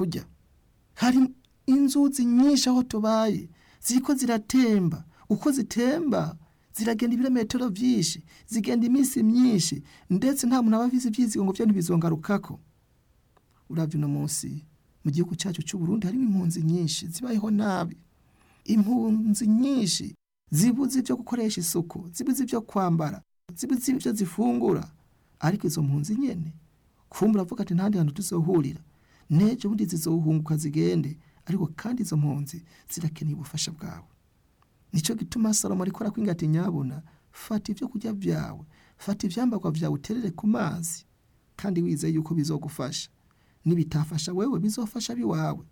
kurya hari inzuzi nyinshi aho tubaye ziriko ziratemba uko zitemba ziragenda ibirometero byinshi zigenda iminsi myinshi ndetse nta muntu aba avize ibyizigo ngo byo ntibizongarukako urabye uno munsi mu gihugu cyacu cy'u Burundi harimo impunzi nyinshi zibayeho nabi impunzi nyinshi zibuze ibyo gukoresha isuku zibuze ibyo kwambara zibuze ibyo zifungura ariko izo mpunzi nyene kumbura avuga ati ntandi hantu tuzohurira nejo bundi zizohunguka zigende ariko kandi izo mpunzi zirakeneye ubufasha bwawe nicyo gituma salomo ariko arakwinga ati nyabuna fata ibyo kurya byawe fata ivyambagwa vyawe uterere ku mazi kandi wizeye yuko bizogufasha nibitafasha wewe bizofasha biwawe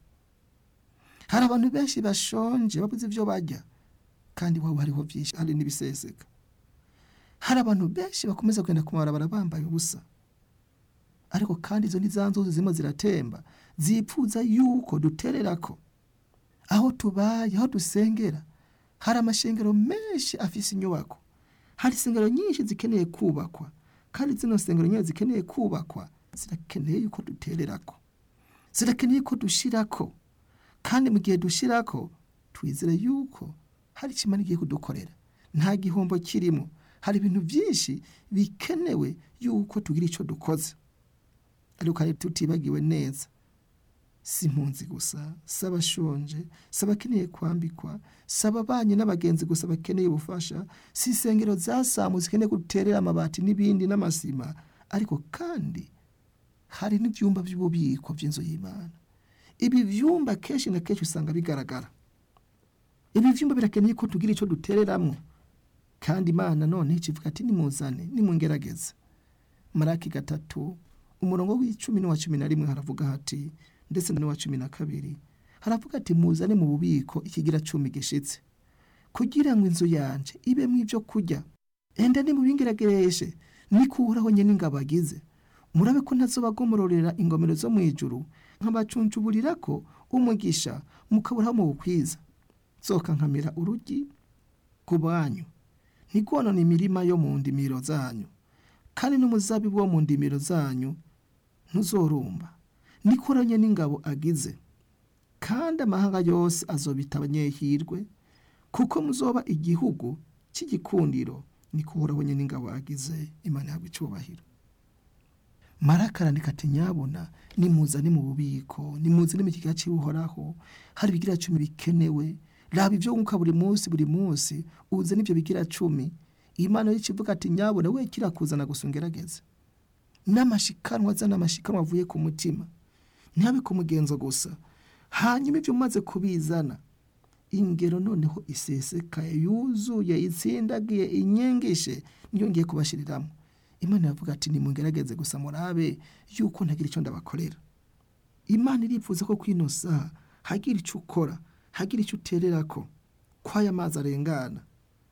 hari abantu benshi bashonje babuze ivyo barya kandi wowe hariho vyinshi hari n'ibiseseka hari abantu benshi bakomeza kugenda ku mabarabara bambaye ubusa ariko kandi izo ni za nzuzi zirimo ziratemba zipfuza yuko dutererako aho tubaye aho dusengera hari amashengero menshi afise inyubako hari insengero nyinshi zikeneye kubakwa kandi zino nsengero nyine zikeneye kubakwa zirakeneye yuko dutererako zirakeneye ko dushirako kandi mu gihe dushirako twizere yuko hari icyo imana igiye kudukorera nta gihombo kirimo hari ibintu byinshi bikenewe yuko tugira icyo dukoze ariko kandi tutibagiwe neza si impunzi gusa si abashonje si abakeneye kwambikwa si ababanyi n'abagenzi gusa bakeneye ubufasha si insengero zasamu zikeneye guterera amabati n'ibindi n'amasima ariko kandi hari n'ibyumba by'ububiko by'inzu y'imana ibi byumba kenshi na kenshi usanga bigaragara ibi byumba birakeneye ko tugira icyo dutereramo kandi imana none ikivuga ati nimuzane nimungerageze maraki gatatu umurongo w'icumi n'uwa cumi na rimwe haravuga hati ndetse n'uwa cumi na kabiri haravuga ati muzane mu bubiko ikigira cumi gishitse kugira ngo inzu yanje ibemo ibyo kurya enda nimubingeragereshe nikuraho nyene ingabo agize murabe ko ntazobagomororera ingomero zo mu ijuru nkabacuncuburira ko umugisha mukaburaho mu bukwiza zoka nkamira urugi ku banyu ntigonona imirima yo mu ndimiro zanyu kandi n'umuzabibu wo mu ndimiro zanyu ntuzorumba nikoranye n'ingabo agize kandi amahanga yose azobita abanyehirwe kuko muzoba igihugu cy'igikundiro nikuraho nyine n'ingabo agize imana ihabwa icyubahiro maraka arandika ati nyabona nimuzane mu bubiko nimuzane mu kigega cy'uhoraho hari ibigira cumi bikenewe raba ibyo wunguka buri munsi buri munsi uze n'ibyo bigira cumi imana y'ikivuga ati nyabona we kirakuzana gusa ungerageze n'amashikanwa azana amashikanwa avuye ku mutima ntihabe ku mugenzo gusa hanyuma ibyo umaze kubizana ingero noneho isesekaye yuzuye itsindagiye inyengeshe niyo ngiye kubashyiriramo imana iravuga ati nimungerageze gusa murabe yuko ntagira icyo ndabakorera imana irifuza ko kwino saha hagira icyo ukora hagira icyo uterera ko kw'aya mazi arengana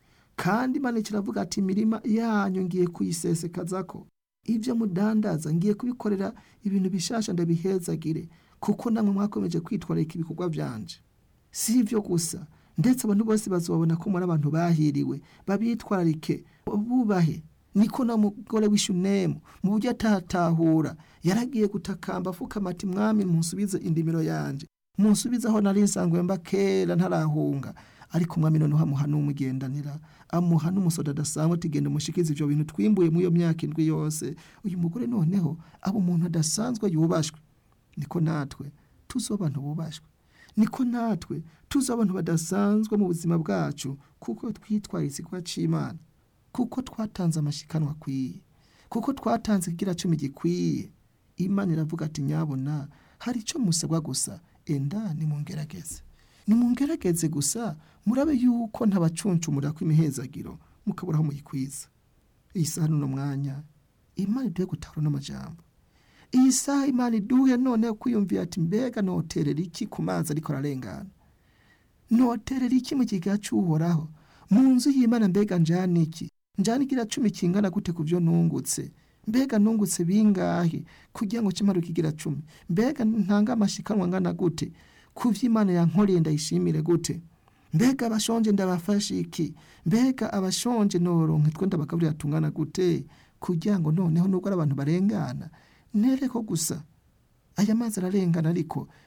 kandi imana kiravuga ati imirima yanyu ngiye kuyisesekaza ko ibyo mudandaza ngiye kubikorera ibintu bishasha ndabihezagire kuko namwe mwakomeje kwitwararika ibikorwa byanje si ibyo gusa ndetse abantu bose bazobona ko muri abantu bahiriwe babitwararike bubahe niko na mugore w'ishunemu mu buryo atatahura yaragiye gutakamba afukama ati mwami munsubize indimiro yanje munsubize aho nari nsanzwe mba kera ntarahunga ariko umwami noneho amuha n'umugendanira amuha n'umusoda adasanzwe ati genda umushikize ibyo bintu twimbuye muri iyo myaka indwi yose uyu mugore noneho aba umuntu adasanzwe yubashwe niko natwe tuzi abantu bubashwe niko natwe tuzi abantu badasanzwe mu buzima bwacu kuko twitwaye ikigo cy'imana kuko twatanze amashikanwa akwiye kuko twatanze ikigira cumi gikwiye imana iravuga ati nyabona hari icyo musabwa gusa enda nimungerageze nimungerageze gusa murabe yuko ntabacunshumura kw'imihezagiro mukaburaho muyikwiza iyi saha n'uno mwanya imana iduhe gutahura n'amajambo iyi saha imana iduhe noneho kwiyumvira ati mbega noterera iki ku mazi ariko ararengana noterera iki mu kigega cy'uhoraho mu nzu y'imana mbega njyana iki njyana igira cumi kingana gute ku byo nungutse mbega nungutse bingahe kugira ngo kimare kigira cumi mbega ntanga amashikanwa angana gute ku by'imana yankoreye ndayishimire gute mbega abashonje ndabafashe iki mbega abashonje noronke two ndabagaburira tungana gute kugira ngo noneho nubwo ari abantu barengana ntereko gusa aya mazi ararengana ariko